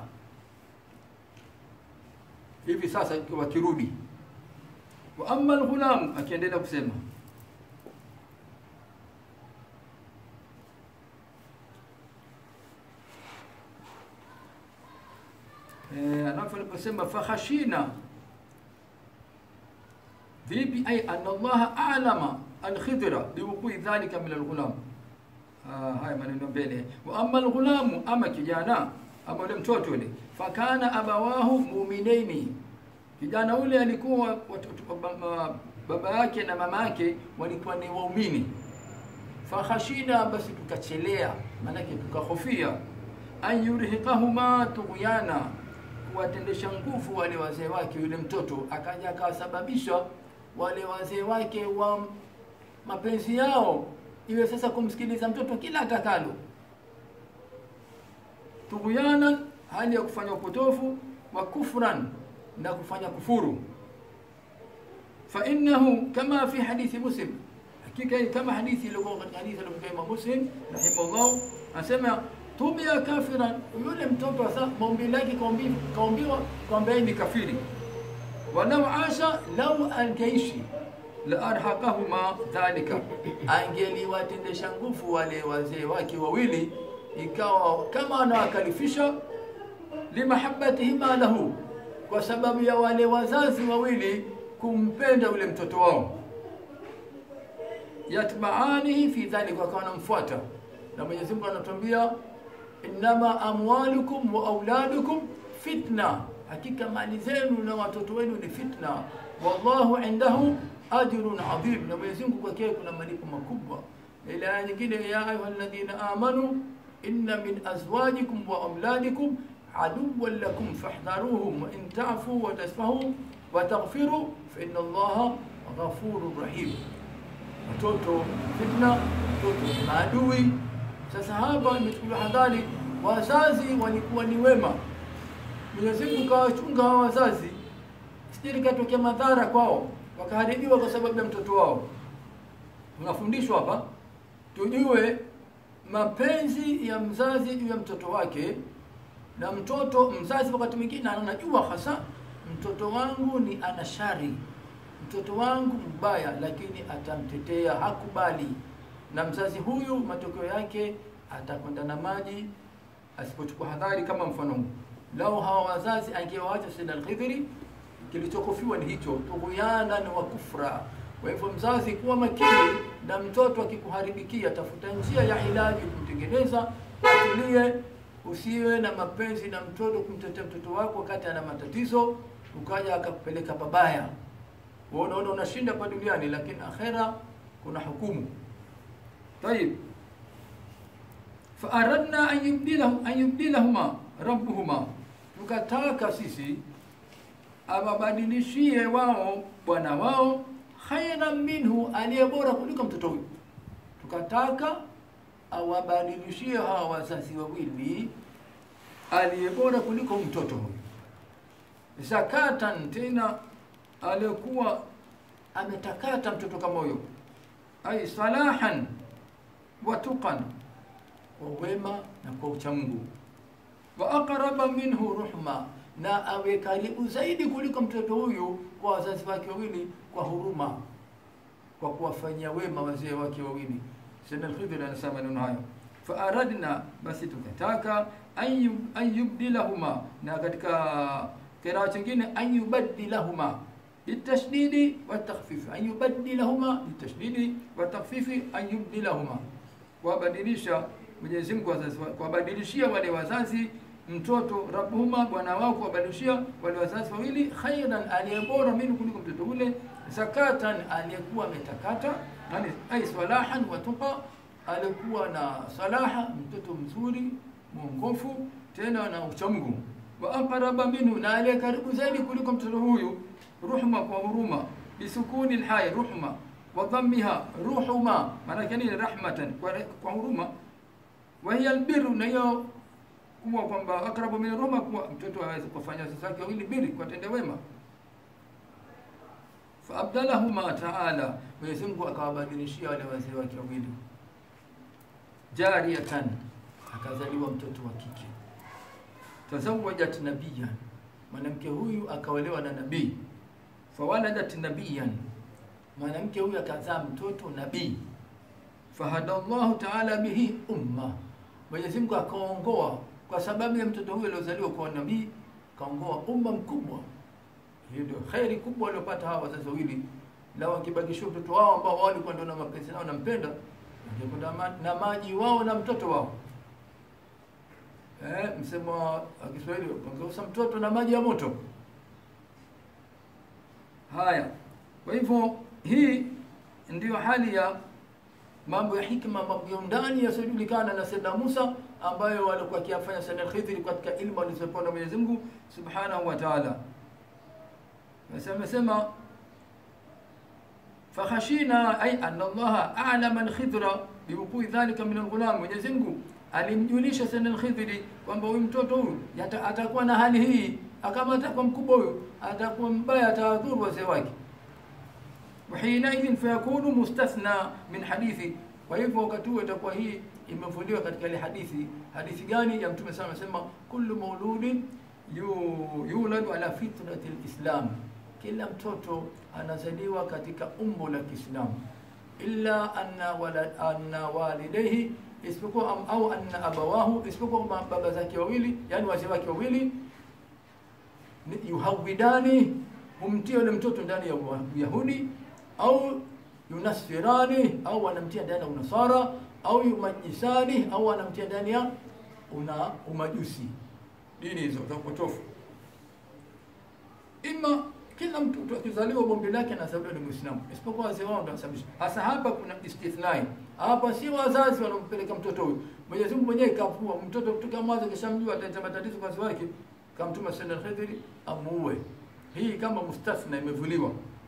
hivi sasa wakirudi wa amma al-ghulam akiendelea kusema eh anafu aliposema fakhashina vipi ay anna Allah a'lama al-khidra biwuqi dhalika min al-ghulam Ah, haya maneno mbele. Wa amma alghulamu, ama kijana ama ule mtoto ule, fakana abawahu mu'minaini, kijana ule alikuwa watoto, baba, baba yake na mama yake walikuwa ni waumini. Fakhashina, basi tukachelea, maanake tukahofia, an yurhiqahuma tughyana, kuwatendesha nguvu wale wazee wake. Yule mtoto akaja akawasababisha wale wazee wake wa mapenzi yao iwe sasa kumsikiliza mtoto kila atakalo, tughyanan, hali ya kufanya upotofu, wa kufran, na kufanya kufuru. Fa innahu kama fi hadithi Muslim, hakika kama hadithi iliyokuwa katika hadithi iliyokuwa Imam Muslim rahimahullah, anasema tubia kafiran, yule mtoto sasa maombi lake kaombiwa kwamba ni kafiri, walau asha, lau angeishi la arhaqahuma dhalika, angeliwatendesha nguvu wale wazee wake wawili, ikawa kama anawakalifisha limahabbatihima lahu, kwa sababu ya wale wazazi wawili kumpenda ule mtoto wao, yatbaanihi fi dhalika, wakawa wanamfuata. Na Mwenyezi Mungu anatuambia innama amwalukum wa auladukum fitna, hakika mali zenu na watoto wenu ni fitna, wallahu indahu ajrun adhim, na Mwenyezi Mungu kwake kuna malipo makubwa. Ila aya nyingine, ya ayuha alladhina amanu inna min azwajikum wa auladikum aduwwan lakum fahdharuhum wa in ta'fu wa tasfahu wa taghfiru fa inna Allaha ghafurur rahim. Watoto fitna, watoto ni maadui. Sasa hapa imechukuliwa hadhari, wazazi walikuwa ni wema. Mwenyezi Mungu kawachunga hawa wazazi, sijui ikatokea madhara kwao wakaharibiwa kwa sababu ya mtoto wao. Tunafundishwa hapa tujue mapenzi ya mzazi juu ya mtoto wake na mtoto mzazi wakati mwingine anajua hasa mtoto wangu ni ana shari mtoto wangu mbaya lakini atamtetea hakubali na mzazi huyu matokeo yake atakwenda na maji asipochukua hadhari kama mfano huu. lau hawa wazazi angewaacha Sayyid al-Khidri kilichokofiwa ni hicho tughuyana wa kufra kwa hivyo mzazi kuwa makini na mtoto akikuharibikia tafuta njia ya ilaji kumtengeneza atulie usiwe na mapenzi na mtoto kumtetea mtoto wako wakati ana matatizo ukaja akakupeleka pabaya Wewe unaona unashinda hapa duniani lakini akhera kuna hukumu طيب فأردنا أن يبدلهم أن يبدلهما ربهما tukataka sisi awabadilishie wao bwana wao khairan minhu aliye bora kuliko mtoto huyu tukataka awabadilishie hawa wazazi wawili aliye bora kuliko mtoto huyu zakatan tena aliyekuwa ametakata mtoto kama huyo ay salahan wa tuqan kwa wema na kwa uchamungu wa aqraba minhu ruhma na awe karibu zaidi kuliko mtoto huyu kwa wazazi wake wawili kwa huruma kwa kuwafanyia wema wazee wake wawili Sayyidina al-Khidr anasema maneno hayo fa aradna basi tukataka an yubdilahuma na katika kiraa chingine an yubaddilahuma بالتشديد والتخفيف أن يبدلهما بالتشديد والتخفيف أن يبدلهما kuwabadilisha Mwenyezi Mungu wazazi kuwabadilishia wale wazazi mtoto rabbuhuma bwana wao kuwabadilishia wale wazazi wawili khairan aliyebora minu kuliko mtoto ule zakatan aliyekuwa ametakata yani ay salahan wa tuqa alikuwa na salaha mtoto mzuri mwongofu tena na uchamungu wa aqraba minhu na aliye karibu zaidi kuliko mtoto huyu ruhma kwa huruma bisukuni alhay ruhma wa dhammiha ruhuma maana yake ni rahmatan kwa, kwa huruma wa hiya albirru na hiyo kuwa kwamba akrabu min ruhma kuwa mtoto aweze kufanya wazazi wake wawili biri kwa tende wema fa abdalahuma taala Mwenyezi Mungu akawabadilishia wale wazee wake wawili jariyatan akazaliwa mtoto wa kike tazawajat nabiyan mwanamke huyu akaolewa na nabii fawaladat nabiyan mwanamke huyu akazaa mtoto nabii fahada Allahu taala bihi umma Mwenyezi Mungu akaongoa kwa sababu ya mtoto huyu aliozaliwa kwa nabii kaongoa umma mkubwa hiyo ndio khairi kubwa waliopata hawa wazazi wawili lao wakibakishia mtoto wao ambao wao walikuwa ndio na mapenzi nao nampenda wangekwenda ma- na maji wao na mtoto wao eh, msemo wa Kiswahili wangeusa mtoto na maji ya moto. Haya, kwa hivyo hii ndiyo hali ya mambo ya hikma, mambo ya undani yasiyojulikana na Sayyidina Musa ambayo walikuwa akiyafanya Sayyidina Khidri katika ilmu alizopewa na Mwenyezi Mungu Subhanahu wa Ta'ala. Basi amesema fakhashina ay anna Allah a'lama al-Khidra biwuqui dhalika min al-ghulam, Mwenyezi Mungu alimjulisha Sayyidina al-Khidri kwamba huyu mtoto huyu yata- atakuwa na hali hii, kama atakuwa mkubwa huyu atakuwa mbaya, atawadhuru wazee wake. وحينئذ فيكون مستثنى من hadithi kwa hivyo wakati huo itakuwa hii imevuliwa katika ile hadithi hadithi gani ya mtume sana anasema kullu mauludin yu- yuladu ala fitrati lislam kila mtoto anazaliwa katika umbo la kiislamu illa anna walad anna walidayhi isipokuwa am- au anna abawahu isipokuwa ma- baba zake wawili yani wazee wake wawili ni- yuhawidani humtia yule mtoto ndani ya Uyahudi au yunasirani au wanamtia ndani ya unasara au yumajisani au wanamtia ndani ya una umajusi dini hizo za upotofu ima kila mtoto akizaliwa bombe lake anazaliwa ni Muislamu isipokuwa wazee wao ndio wanasababisha. Hasa hapa kuna istithnai. Hapa si wazazi wanampeleka mtoto huyu. Mwenyezi Mungu mwenyewe kafua mtoto kutoka mwanzo kishamjua ataleta matatizo kwa wazazi wake, kamtuma Sayyidina Khidri amuue. Hii kama mustathna imevuliwa.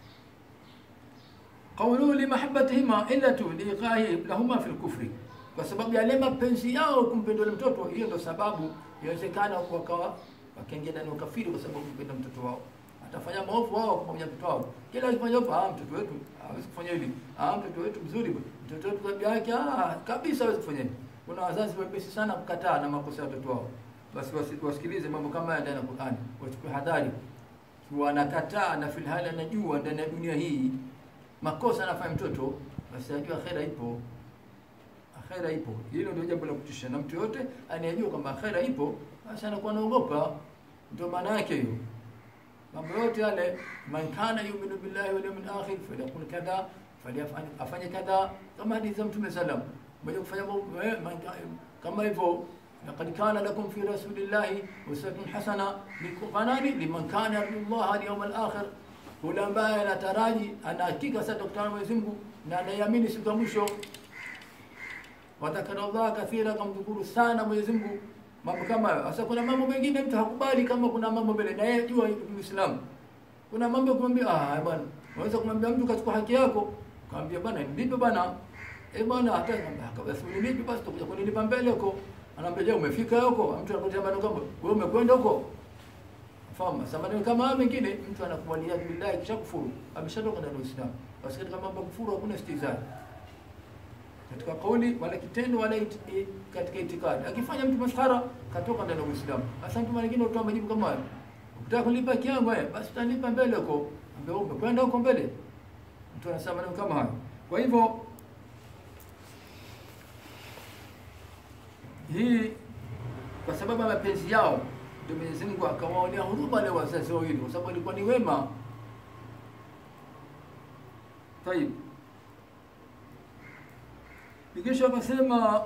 Qawluhu limahabbatihima illatu liqahi lahuma fil kufri, kwa sababu yale mapenzi yao kumpenda yule mtoto, hiyo ndio sababu inawezekana wakawa wakaingia ndani ya ukafiri kwa sababu kumpenda mtoto wao. Atafanya maovu wao kumwambia mtoto wao, kila akifanya ovu, ah, mtoto wetu hawezi kufanya hivi, ah, mtoto wetu mzuri bwana, mtoto wetu tabia yake ah, kabisa hawezi kufanya hivi. Kuna wazazi wepesi sana kukataa na makosa ya watoto wao, basi wasi- wasikilize mambo kama haya ndani ya Qur'ani, wachukue hadhari. Kiwa anakataa na filhali anajua ndani ya dunia hii makosa anafanya mtoto, basi ajua akhera ipo, akhera ipo. Hilo ndio jambo la kutisha, na mtu yote anayejua kwamba akhera ipo, basi anakuwa anaogopa. Ndio maana yake hiyo mambo yote yale, man kana yuminu billahi wal yawmil akhir falyakul kadha falyafanye afanye kadha, kama hadithi za Mtume sallam mwenye kufanya mambo eh, man ka- kama hivyo laqad kana lakum fi rasulillahi uswatun hasana liqanani liman kana yarju Allah wal yawmal akhir, yule ambaye anataraji ana hakika sasa kukutana na Mwenyezi Mungu na anaiamini siku ya mwisho wadhakara Allah kathira, kamdhukuru sana Mwenyezi Mungu mambo kama hayo. Sasa kuna mambo mengine mtu hakubali, kama kuna mambo mbele na yeye jua Uislamu, kuna mambo ya kumwambia ah, bwana, unaweza kumwambia mtu kachukua haki yako, kaambia bwana, nilipe bwana, eh bwana, hata kama basi nilipe basi, tutakuja kunilipa mbele huko. Anaambia je, umefika huko? Mtu anakutia maneno kama wewe umekwenda huko Fahamu sasa maneno kama haya mengine mtu anakubalia billahi kisha kufuru, ameshatoka ndani ya Uislamu. Basi katika mambo ya kufuru hakuna istizani katika kauli wala kitendo wala it, it, katika itikadi. Akifanya mtu maskhara katoka ndani ya Uislamu. Sasa mtu mwingine utoa majibu kama hayo. Ukitaka kulipa kiango eh, basi utalipa mbele huko. Ambao umekwenda huko mbele. Mtu anasema maneno kama hayo. Kwa hivyo hii kwa sababu ya mapenzi yao ndio Mwenyezi Mungu akawaonea huruma wale wazazi wawili kwa sababu walikuwa ni wema. Tayib. Kisha akasema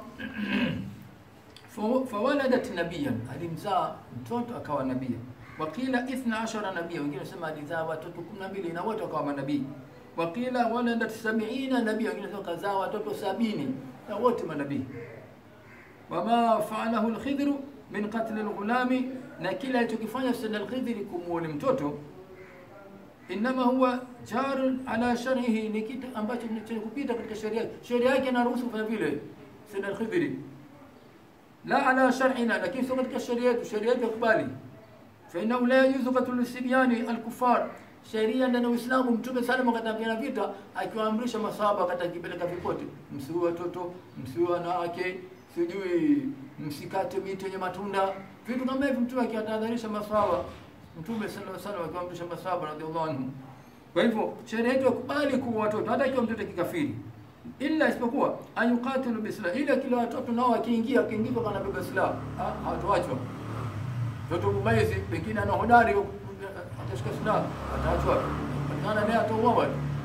fa- fawaladat nabiyan, alimzaa mtoto akawa nabii. Wakila ithna ashara nabia, wengine wanasema alizaa watoto kumi na mbili na wote wakawa manabii. Wakila waladat sabiina nabia, wengine wanasema kazaa watoto sabini na wote manabii. Wama faalahu lkhidhru min qatli lghulami, na kila alichokifanya Sayyidina Alkhidhri kumuoni mtoto inama huwa jarun ala shar'ihi, ni kitu ambacho ni chenye kupita katika sheria yake. Sheria yake inaruhusu kufanya vile, Sayyidina Al-Khidri, la ala shar'ina, lakini sio katika sheria yetu. Sheria yetu yakubali, fa innahu la yajuzu qatlu sibyani al-kuffar. Sheria ndani ya Uislamu, Mtume sallam akatapigana vita, akiwaamrisha masahaba, akatakipeleka ripoti, msiue watoto, msiue wanawake, sijui msikate miti yenye matunda, vitu kama hivi. Mtume akiwatahadharisha masahaba Mtume sallallahu alaihi wasallam akiwaamrisha masahaba radhiallahu anhum. Kwa hivyo sheria yetu yakubali kuwa watoto hata ikiwa mtoto kikafiri, ila isipokuwa ayuqatilu bislah, ila kila watoto nao wakiingia wakiingia kwa kanabeba silaha ha- hawatoachwa. Mtoto mumaizi pengine ana hodari atashika silaha ataachwa, patikana naye atauawa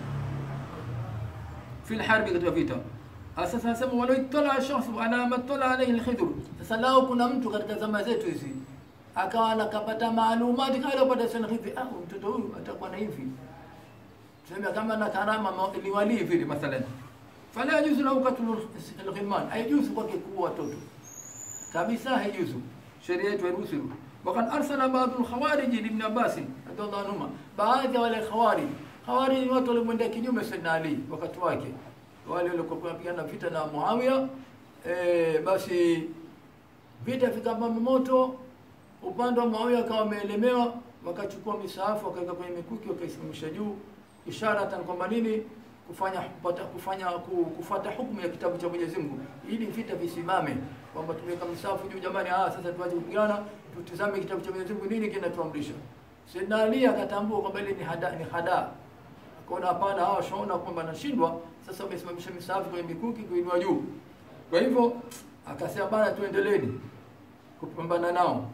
fi lharbi, katika vita. Sasa nasema walau ittala shakhsu ala ma ittala alayhi alkhidr. Sasa lao kuna mtu katika zama zetu hizi akawa anakapata maalumati kale upata sana hivi, ah, mtoto huyu atakuwa na hivi, tuseme kama na karama ma- liwali vile mathalan, fala yajuzu lahu qatlu alghilman, haijuzu kwake kuua watoto kabisa, haijuzu. Sheria yetu hairuhusu hilo. Wakad arsala baadhu lkhawarij libni Abbas radhiallahu anhuma, baadhi ya wale khawarij. Khawarij ni watu walimwendea kinyume Sayyidina Ali wakati wake, wale waliokuwa wanapigana vita na Muawiya. E, basi vita vikapamba moto upande wa Muawiya akawa wameelemewa, wakachukua misahafu wakaweka kwenye mikuki wakaisimamisha juu, isharatan kwamba nini, kufanya kupata, kufanya ku- kufuata hukumu ya kitabu cha Mwenyezi Mungu ili vita visimame, kwamba tumeweka misahafu juu, jamani, ah, sasa tuache kupigana, tutizame kitabu cha Mwenyezi Mungu nini kinatuamrisha. Sayyidina Ali akatambua kwamba ile ni hada, ni hada akaona hapana, hawa washaona kwamba nashindwa, sasa wamesimamisha misahafu kwenye mikuki kuinua juu. Kwa hivyo akasema bana, tuendeleni kupambana nao.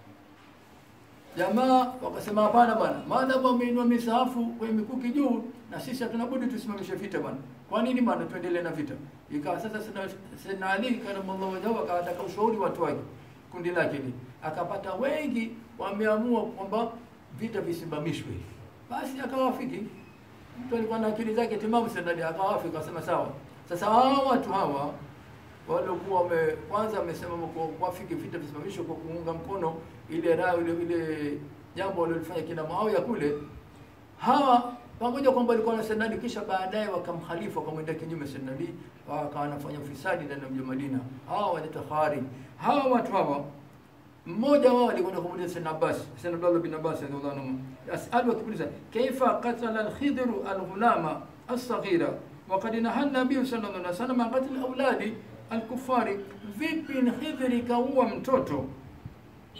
Jamaa wakasema hapana bwana, maadamu wameinua misahafu kwenye mikuki juu, na sisi hatuna budi tusimamishe vita bwana. Kwa nini bwana, tuendelee na vita? Ikawa sasa Sayyidina- Sayyidina Ali karamallahu wajhahu akawataka ushauri watu wake, kundi lake ni akapata wengi wameamua kwamba vita visimamishwe, basi akawafiki. Mtu alikuwa na akili zake timamu, Sayyidina Ali akawafiki, akasema sawa. Sasa hawa watu hawa waliokuwa wame kwanza wamesema kwa kuafiki vita visimamishwe kwa kuunga mkono ile raha ile ile jambo walilofanya kina Muawiya kule. Hawa pamoja kwamba walikuwa na Sayyidina kisha baadaye wakamkhalifu wakamwenda kinyume Sayyidina Ali, wakawa wanafanya ufisadi ndani ya mji wa Madina. Hawa wanaitwa Khawarij. Hawa watu hawa mmoja wao alikwenda kumuuliza Sayyidina Abbas, Sayyidina Abdullah bin Abbas radhiallahu anhu, yasalu akimuuliza kaifa qatala al-Khidru al-ghulama as-saghira wa qad nahaa an-nabiy sallallahu alaihi wasallam an qatl auladi al-kuffari, vipi Khidri kaua mtoto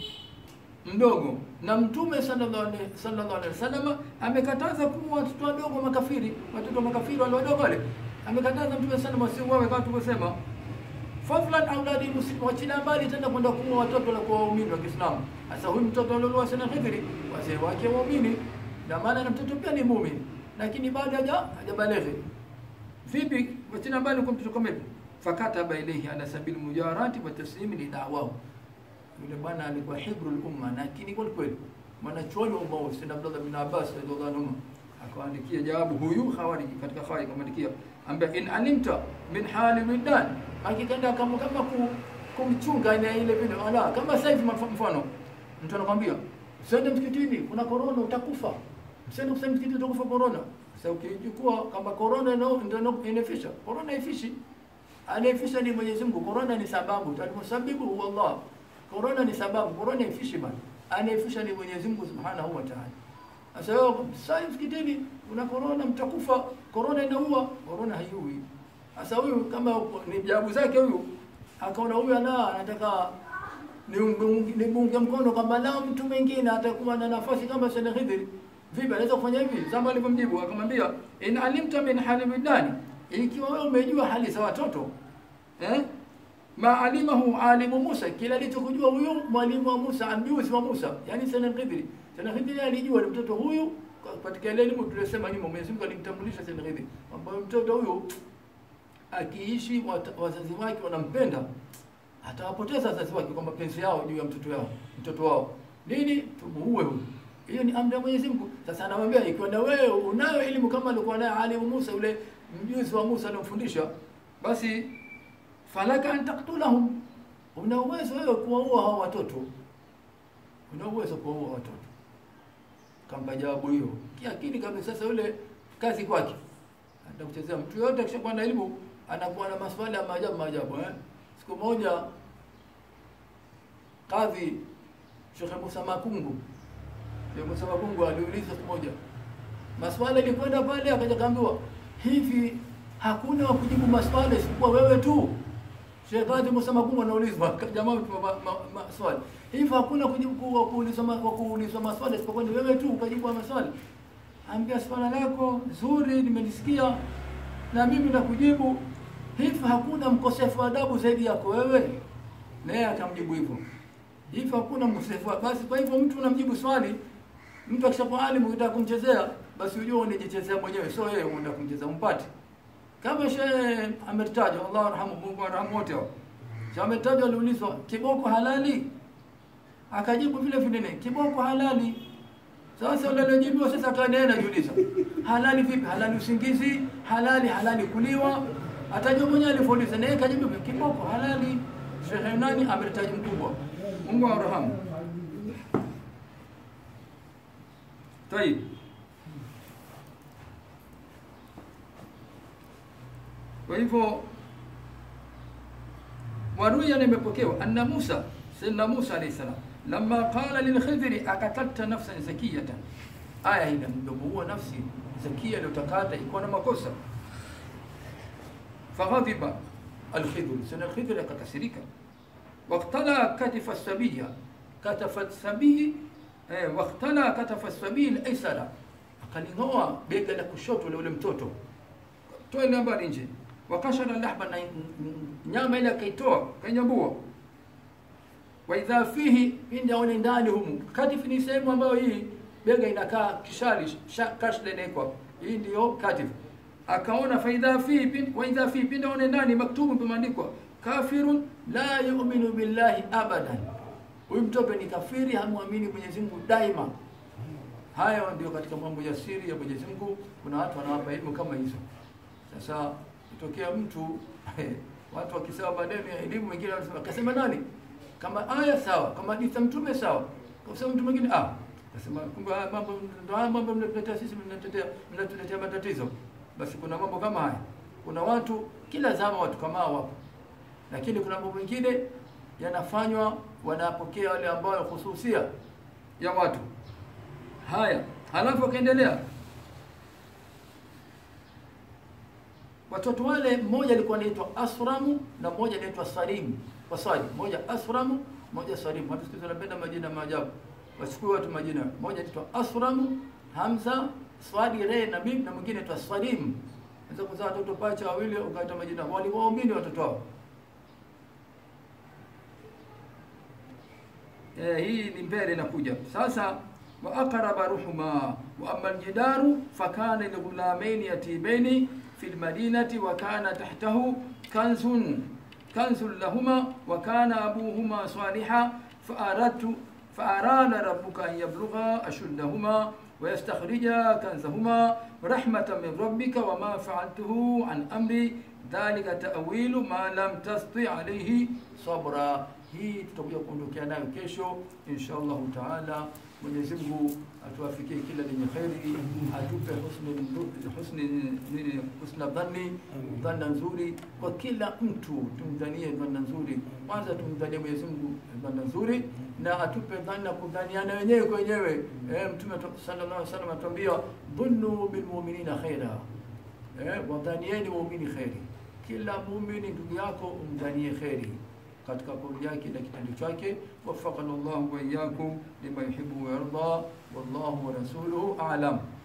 mdogo na mtume sallallahu alaihi sallallahu alaihi wasallam amekataza kuwa watoto wadogo makafiri watoto makafiri wale wadogo wale amekataza mtume sallallahu alaihi wasallam kama tulivyosema fadlan auladi muslim wachilia mbali tena kwenda kuua watoto la kwa waumini wa Kiislamu sasa huyu mtoto aliolewa sana Khidri wazee wake waumini na maana na mtoto pia ni muumini lakini bado haja hajabaleghe vipi wachilia mbali kwa mtoto kama hivi fakataba ilayhi ala sabili mujarati wa taslimi li da'wahu yule bwana alikuwa hibrul umma lakini kweli kweli mwanachuoni wa umma Sayyid Abdullah bin Abbas radhiallahu anhu akaandikia jawabu huyu khawariji katika khawariji akamwandikia ambaye in alimta min hali wildan akikaenda kama kama ku, kumchunga ile ile vile ala kama sasa hivi mf- mfano mtu anakwambia usiende msikitini kuna corona utakufa usiende kusema msikitini utakufa corona sasa ukichukua kama corona ndio ndio inafisha corona ifishi anayefisha ni Mwenyezi Mungu corona ni sababu alimusabibu huwa Allah corona ni sababu corona ifishi bana anayefisha ni Mwenyezi Mungu Subhanahu wa Ta'ala sasa wewe sasa msikitini una corona mtakufa corona inaua corona haiui sasa huyu kama ni jawabu zake huyu akaona huyu ana anataka ni ni bunge mkono kama lao mtu mwingine atakuwa na nafasi kama Sayyid Khidri vipi anaweza kufanya hivi zama alivyomjibu akamwambia in alimta min hali bidani ikiwa wewe umejua hali za watoto eh ma alimahu alimu Musa kila alichokujua huyu mwalimu wa Musa amjuzi wa Musa yani Sayyid Khidri Sayyid Khidri alijua ni mtoto huyu katika ile elimu tulisema nyuma Mwenyezi Mungu alimtambulisha Sayyid Khidri ambaye mtoto huyu akiishi wat- wazazi wake wanampenda atawapoteza wazazi wake kwa mapenzi yao juu ya mtoto yao mtoto wao nini tumuue huyu hiyo ni amri ya Mwenyezi Mungu sasa anamwambia ikiwa na wewe unayo elimu kama alikuwa nayo alimu Musa yule mjuzi wa Musa aliyomfundisha basi falaka an taktulahum una uwezo wewe kuwaua hao watoto una uwezo kuwaua watoto kampa jawabu hiyo kiakili kabisa sasa yule kazi kwake atakuchezea mtu yote akishakuwa na elimu anakuwa na maswali ya maajabu maajabu eh siku moja kadhi Sheikh Musa Makungu Sheikh Musa Makungu aliuliza siku moja maswali ilikwenda pale akaja kaambiwa hivi hakuna wa kujibu maswali isipokuwa wewe tu Sheikh Kadhi Musa Makungu anaulizwa jamaa ma, ma, ma, maswali hivi hakuna kujibu ku- kuulizwa ma- kwa kuulizwa maswali isipokuwa ni wewe tu ukajibu maswali ambia swala lako zuri nimelisikia na mimi nakujibu hivi hakuna mkosefu wa adabu zaidi yako wewe naye akamjibu hivyo hivi hakuna mkosefu wa- basi kwa hivyo mtu unamjibu swali mtu akishakuwa alimu ukitaka kumchezea basi ujue unajichezea mwenyewe sio yeye unaenda kumchezea umpate kama shehe ametajwa Allah arhamu Mungu arhamu wote hao shehe ametajwa aliulizwa kiboko halali akajibu vile vile ne kiboko halali sasa yule aliyojibiwa sasa akaendelea najiuliza halali vipi halali usingizi halali halali kuliwa atajua mwenyewe alivyouliza naye kajibu kiboko halali shehe nani ametaji mkubwa Mungu arhamu طيب kwa hivyo waruya nimepokewa anna Musa sayyidina Musa alayhi salam lamma qala lil khidri akatalta nafsan zakiyatan aya ile mdomo huo nafsi zakia iliyotakata iko na makosa faghadiba alkhidr sana alkhidr akakasirika waqtala katifa sabiya katafat sabii eh, waqtala katafa sabii alaysara akaling'oa bega la kushoto la ule mtoto toa ile mbali nje wakashara lahba na nyama ile akaitoa kanyambua wa idha fihi pindi aone ndani humu katif ni sehemu ambayo hii bega inakaa kishali kashla inaekwa hii ndiyo katif akaona fa idha fihi pindi wa idha fihi pindi aone ndani maktubu pameandikwa kafirun la yu'minu billahi abadan huyu mtoto ni kafiri hamwamini Mwenyezi Mungu daima hayo ndio katika mambo ya siri ya Mwenyezi Mungu kuna watu wanawapa elimu kama hizo sasa itokea mtu watu wakisema maneno ya elimu wengine wanasema kasema nani kama aya sawa kama hadithi mtume sawa kasema mtu mwingine ah kasema kumbe haya mambo ndio haya mambo mnatuletea sisi mnatuletea mnatuletea matatizo basi kuna mambo kama haya kuna watu kila zama watu kama hao wapo lakini kuna mambo mengine yanafanywa wanapokea wale ambao hususia ya watu haya halafu akaendelea watoto wale mmoja alikuwa anaitwa Asramu na mmoja anaitwa Salim. Waswali, mmoja Asramu, mmoja Salim. Watu siku hizi wanapenda majina maajabu. wachukue watu majina moja anaitwa Asram Hamza Swadi Re na Mim na mwingine anaitwa Swadim Unaweza kuzaa watoto pacha wawili ukaita majina walikuwa waumini watoto wao eh, hii ni mbele inakuja sasa wa aqraba ruhuma wa amma aljidaru fakana lighulamaini yatimaini fi lmadinati wa kana tahtahu kanzun kanzun lahuma wa kana abuhuma saliha faaradtu فأراد ربك أن يبلغا أشدهما ويستخرجا كنزهما رحمة من ربك وما فعلته عن أمري ذلك تأويل ما لم تستطع عليه صبرا hii tutakuja kuondokea nayo kesho insha allahu taala mwenyezi mungu atuafikie kila lenye kheri atupe husni husni nini husna dhanni dhanna nzuri kwa kila mtu tumdhanie dhanna nzuri kwanza tumdhanie mwenyezi mungu dhanna nzuri na atupe dhanna kudhaniana wenyewe kwa wenyewe eh, mtume sallallahu alaihi wasallam atuambia dhunnu bilmuminina khaira eh, wadhanieni waumini kheri kila muumini ndugu yako umdhanie kheri katika kauli yake na kitendo chake wafaqana llahu wa iyyakum lima yuhibbu wa yarda wallahu wa rasuluhu a'lam